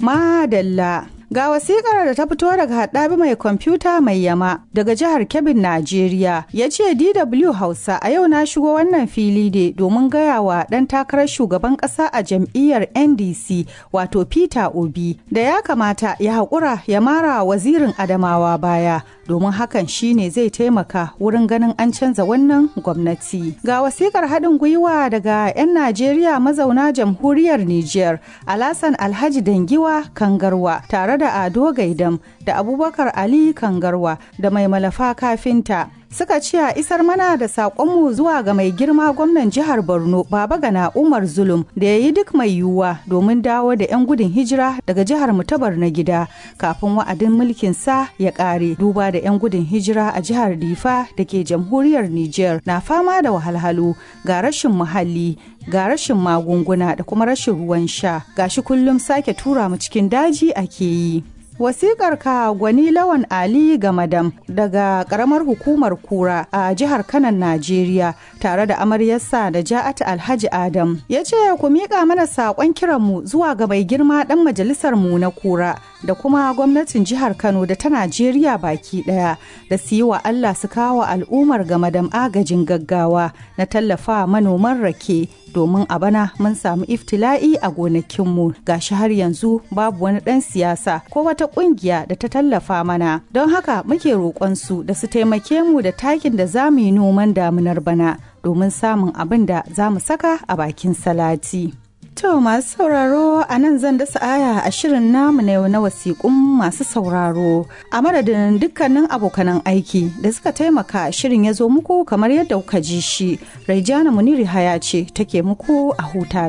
Madalla. Ga wasikar da ta fito daga haɗabi mai kwamfuta mai yama daga jihar Kebbin, Najeriya. Ya ce DW Hausa a yau na shigo wannan fili ne domin gaya wa ɗan takarar shugaban ƙasa a jam'iyyar NDC wato Peter Obi da ya kamata ya haƙura ya mara wazirin Adamawa baya domin hakan shine zai taimaka wurin ganin an canza wannan gwamnati. Ga wasikar haɗin gwiwa daga 'yan Najeriya mazauna jamhuriyar Nijar, Alasan Alhaji Dangiwa Kangarwa tare da Ado Gaidam da Abubakar Ali Kangarwa da mai malafa kafinta. suka ce a isar mana da saƙonmu zuwa ga mai girma gwamnan jihar borno baba gana umar zulum da ya yi duk mai yiwuwa domin dawo da 'yan gudun hijira daga jihar mutabar na gida kafin wa'adin mulkin sa ya ƙare duba da 'yan gudun hijira a jihar difa da ke jamhuriyar niger na fama da wahalhalu ga rashin muhalli ga rashin magunguna da kuma rashin ruwan sha gashi kullum sake tura mu cikin daji ake yi Wasikar ka gwani lawan Ali Gamadam daga karamar hukumar kura a jihar Kanan Najeriya tare da amaryarsa da Ja'at Alhaji Adam ya ce ku miƙa mana saƙon kiranmu zuwa ga mai girma ɗan majalisar mu na kura da kuma gwamnatin jihar Kano da ta Najeriya baki ɗaya da su yi wa Allah su kawo al'ummar Gamadam agajin gaggawa na tallafa manoman rake domin a bana mun samu iftila'i a gonakinmu gashi har yanzu babu wani ɗan siyasa ko wata ƙungiya da ta tallafa mana don haka muke roƙonsu da su taimake mu da takin da za mu yi noman damunar bana domin samun abin da za mu saka a bakin salati. To masu sauraro a nan zan dasa aya a shirin namu na yau na wasiƙun masu sauraro a madadin dukkanin abokanan aiki da suka taimaka shirin ya zo muku kamar yadda kuka ji shi. Raijana Muniri Haya ce take muku a huta